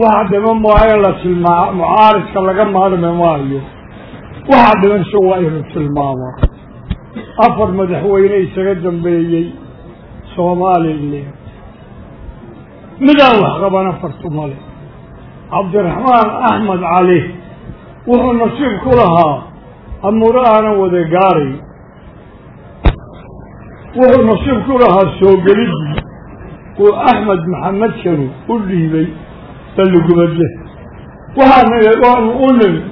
waxa dhiman waa in la tilmaa mucaaridka laga maarmi maayo waxa dhimanse waa inu tilmaamaa afar madaxweyne isaga dambeeyey somalilan midaan wax qaban afartu male cabdiraxmaan axmed cali wuxuu nasiib ku lahaa amuuro aanan wada gaaray wuxuu nasiib ku lahaa soo gelidii uu axmed maxamed kanu u dhiibay balligubadle waxaana waanu u nimi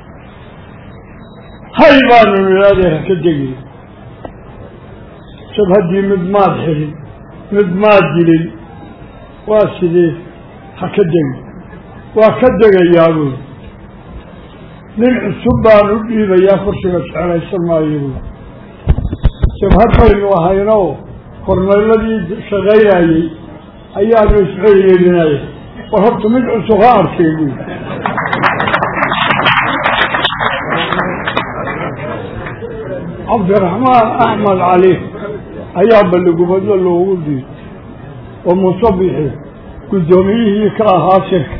hay baanu nidhaadee ha ka degin shabhaddii mid maad xilin mid maad dilin waa sidee ha ka degin waa ka degayaa buy nin cusub baan u dhiibayaa kursiga jeclaysan maayo buy shabhad baynu ahaynoo kormeeladii shaqaynayey ayaanu isceliyelinaya war horta mid cusub ha arkay buy cabdiraxmaan axmed cali ayaa balligubadlo loogu diiday oo musabixi guddoomiyihii ka ahaa shirka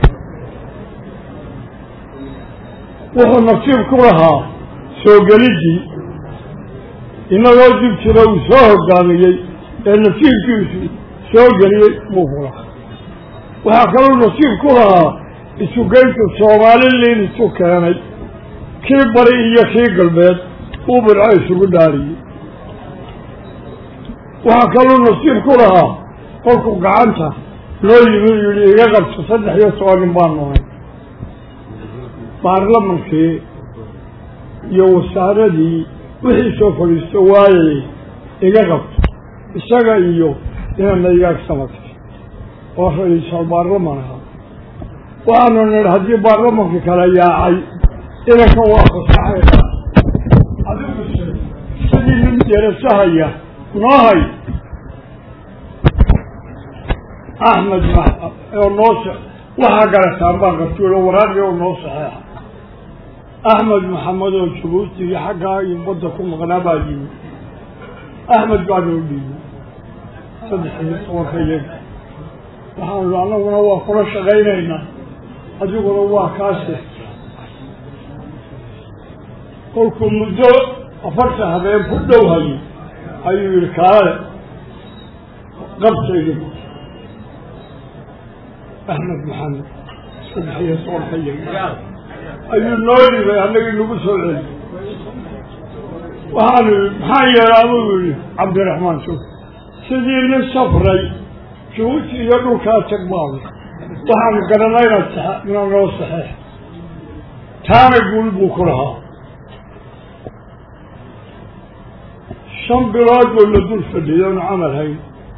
wuxuu nasiib ku lahaa soo gelidii inagoo dib jira uu soo hogaamiyey ee nasiibkiisu soo geliyey buu ku lahaa waxaa kaloo nasiib ku lahaa isugeyntu soomaaliliin isu keenay kii bari iyo kii galbeed uu birco isugu dhaariyey waxaa kaluu nasiib ku lahaa kolkuu gacanta loo yimi yihi iga qabto saddex iyo toban nin baan nohay baarlamankii iyo wasaaradii wixii soo fadhiisto waayay iga qabto isaga iyo inana igaag samatay oo ra-iisal baarlaman ahaa waxaanu nidhi haddii baarlamankii kala yaacay inankan waa fasaxayna adiguse sidii nin derasahaya noo hay axmed oo noo waxaa garataan baan qabtuulo waraaqii oo noo saxeexa axmed maxamed oo jabuuti iyo xaggaa iyo badda ku maqnaa baa yimi axmed baa noo dhiibay saddex iyo tobanka iyaga waxaanu annaguna waa kula shaqaynaynaa adiguna waa kaase kolkuu muddo afartan habeen ku dhow hayay ayuu yihi kaale qabtaydi axmed maxamed saddex iyo tobanka iyaga ayuu noo dhibay annagii nagu soo celi waxaanu yii maxaa yeelaa buu yihi cabdiraxmaan suf sidii nin safray jabuuti iyo dhulkaa tag baaba waxaanu garanayna ina noo saxeex taana guul buu ku lahaa shan bilood buu la dul fadhiyay oonu camal hayn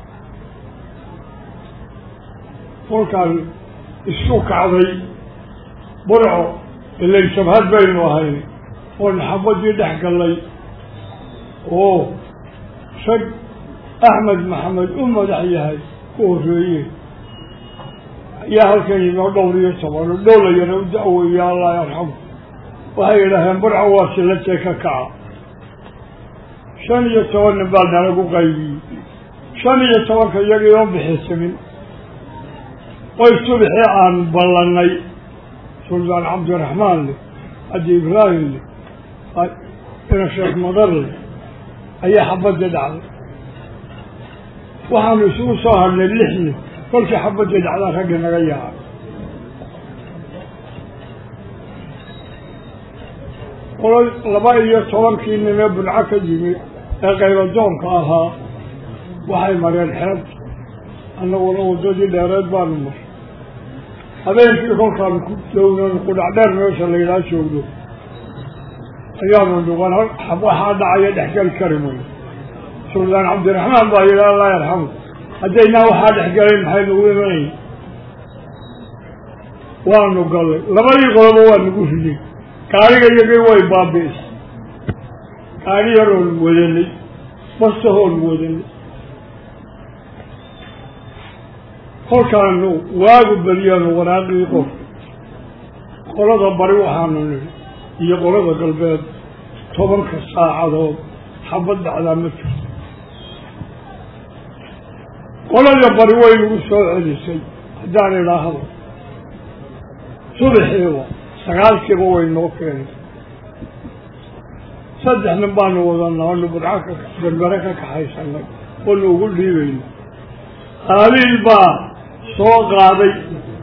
kolkaan isu kacday burco ilayn shabhad baynu ahayn oo naxabadii dhex gallay oo rag axmed maxamed u madax yahay ku horreeye ayaa halkan yimi oo dhowr iyo toban oo dhowlayana u da-weeya allah yarxamu waxay yidhaaheen burco waa sillatee ka kaca shan iyo toban nin baa nalagu qaybiyey shan iyo tobanka iyagii oo bixisamin oy subixii aan ballanay suldaan cabdiraxmaan leh adi ibraahim leh ina sheekh madar leh ayaa xabadii dhacday waxaanu isugu soo hadhnay lix nin kolkii xabadii dhacdaa raggi naga yaacay qolo laba iyo tobankii nin ee bunco ka yimi ee qaybadoonka ahaa waxay mareen xeeb annaguna waddadii dheereed baanu maray habeenkii kolkaanu ku downan qudhacdheer meesha la yidhaha joogno ayaanu dhugan waxaa dhacaya dhexgeli kari mayo suldaan cabdiraxmaan baa yidhi allah yarxamu haddaynaa waxaa dhexgelayn maxay nagu imanay waanu gallay labadii qoloba waa nagu riday gaariga iyagii way baabi'isay gaari yaroonu wadanay bastahoonu wadanay kolkaanu waagu beriyaanu waraaqii qof qolada bari waxaanu nihi iyo qolada galbeed tobanka saacadood xabad dhacdaa ma jirto qolada bari way nagu soo celisay haddaan idhaahdo subaxiiba sagaalkiiba way noo keenay saddex nin baanu wadanaa oonu budca ka berbere ka kaxaysanay oonu ugu dhiibayno qaabiil baa soo qaaday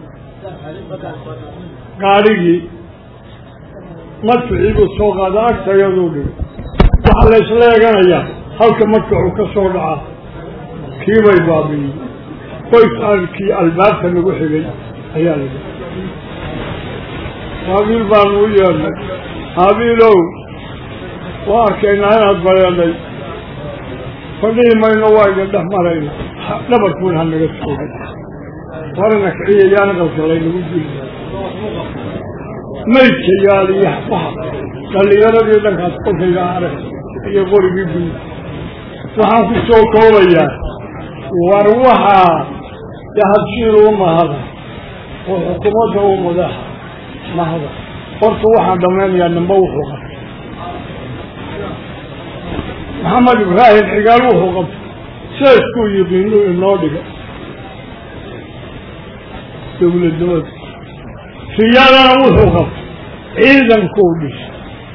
gaadhigii madficii buu soo qaaday agtayaduu dhigay waxaa la isla eeganayaa halka madfacu ka soo dhaca kiibay baabiyey qoyskii albaabka nagu xigay ayaa la dhihi qaabiil baanu u yeednay qaabiilow waa arkaynaa inaad bareeday fadhihi mayno waa idin dhex marayna dhabarkuun ha naga soogay warana kiciya yaana qalka laynagu dili maydka yaaliya waxa dhallinyaradii dhankaas kolkayga arag iyo qorigii guud waxaan ku soo koobayaa war waxaa yahabshiil u mahada oo xukuumadda u madaxa mahada horta waxaan dhammaynayaa nimba wuxuu qabtay maxamed ibraahim xigaal wuxuu qabtay seeskuu yiqiinuu inoo dhiga dowladnimada siyadana wuxuu qabtay ciidankuu dhisay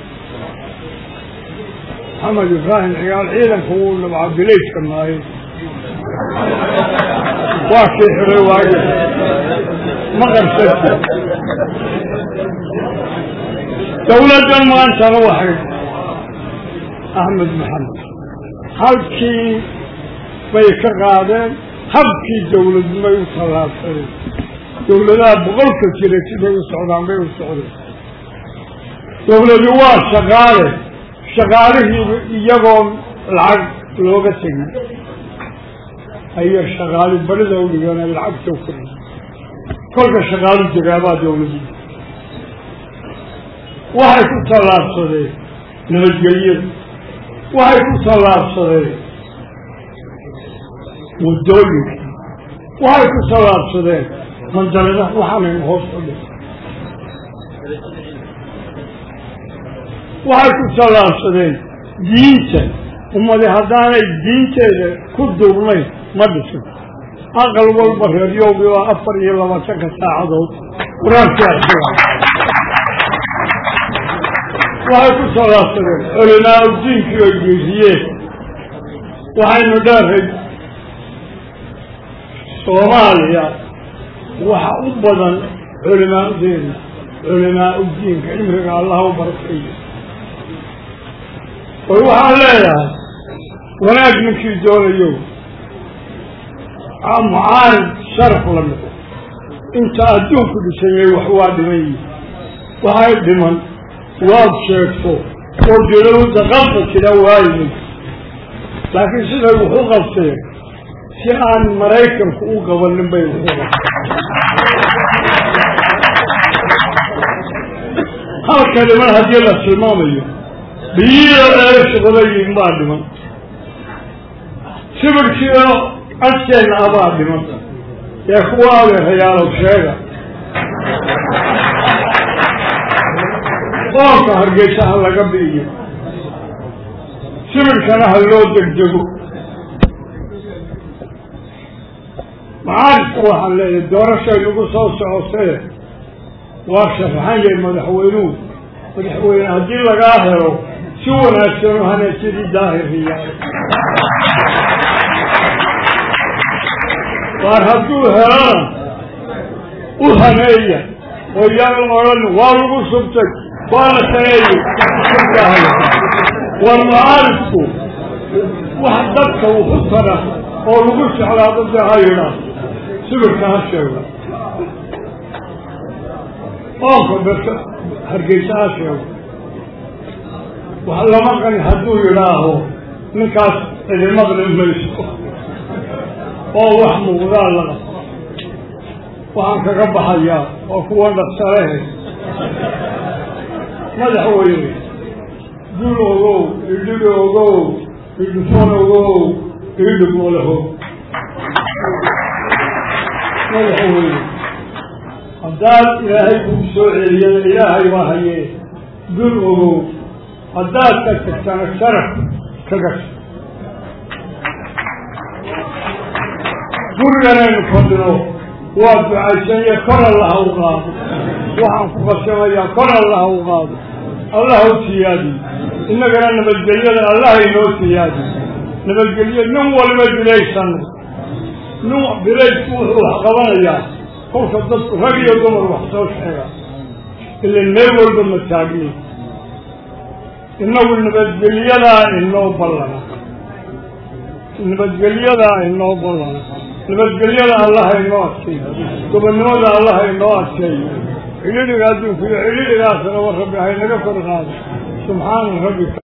maxamed ibraahim xigaal ciidanka wuu nabca bilayska maaye waa kii xiray waaye ma qarsati dowladdan maantana waxay axmed maxamed halkii bay ka qaadeen habkii dowladnimay u tallaabsadeen dowladaha boqolka jira siday u socdaan bay u socdeen dowladu waa shaqaale shaqaalihii iyagoo lacag looga tegin ayay shaqaali barida u dhigeen lacagta u kori kolka shaqaalu degaabaa dowladu waxay ku tallaabsadeen nabadgelyada waxay ku tallaabsadeen waddooyinka waxay ku tallaabsadeen mandalada waxaanaynu hoos u dhig waxay ku tallaabsadeen diinta ummadi haddaanay diinteeda ku duubnayn ma dhisin aqal walba reeryowgi waa afar iyo labaatanka saacadood qur-aankii arsiga waxay ku tallaabsadeen culimaa udiinkii ay geesiyeen waxaynu dheeray soomaaliya waxa u badan culimaadeena culimaa udiinka cimriga allaha u barakayo oy waxaan leeyahay wanaag ninkii doonayo mucaarid sharaf la noqo inta adduunku dhisayay wax waa dhiman yihi waxay dhiman waad sheegto oo dilowda qabta jira waayimin laakiin siday wax u qabteen si aan maraykanku u qabanin bay wax u qabteen halka dhiman haddii la tilmaamayo biyiyo eeshaqadayin baa dhiman sibirkiio agteenna abaa dhiman ee kuwa adeerayaalow sheega qoonka hargeysa ha laga bi'iyo sibirkana ha loo degdego macaarifka waxaan leeyahay doorashay nagu soo socotee waa sharaxan yahay madaxweynuhu madaxweyne haddii lagaa helo si wanaagsan u hane sidii daahiriyaal waar hadduu helana u haneeya oo yaan odhan waa lagu subtay waa la saneeyey war macaarifku wax dadka wuxu tara oo lagu jeclaado dee ha yidhaa sibirka ha sheega oonka berka hargeysa ha sheego wax lama qani hadduu yidhaaho ninkaas idimaqli mayso oo wax muuqdaa laqa waxaan kaga baxayaa oo kuwa dhaqsalehe madaxweyne dul ogow idhig ogow idhufon ogow idhig olaho madaxweyne haddaad ilaahay kugu soo celiyana ilaahay baa hayee dul ogow haddaad ka tagtana sharaf ka gasho guriganaynu fadhino waa ducaysanya kor allaha u qaado waxaan ku qasamayaa kor allaha u qaado allaha u siyaadiy innagana nabadgelyada allaha inoo siyaadiy nabadgelyo nin waliba bilaysano nin bilaysku wuxuu wax qabanayaa kolka dadku rag iyo dumar wax soo sheega ilan meel walba ma taagni innagu nabadgelyadaa inoo ballana nabadgelyadaa inoo ballana nabadgelyada allaha inoo adkeeyo gobonnimada allaha inoo adkeeyo xidhiidhiga adduunku iyo xidhiidhigaasna wa rabbi haynaga kor qaado subxaana rabbika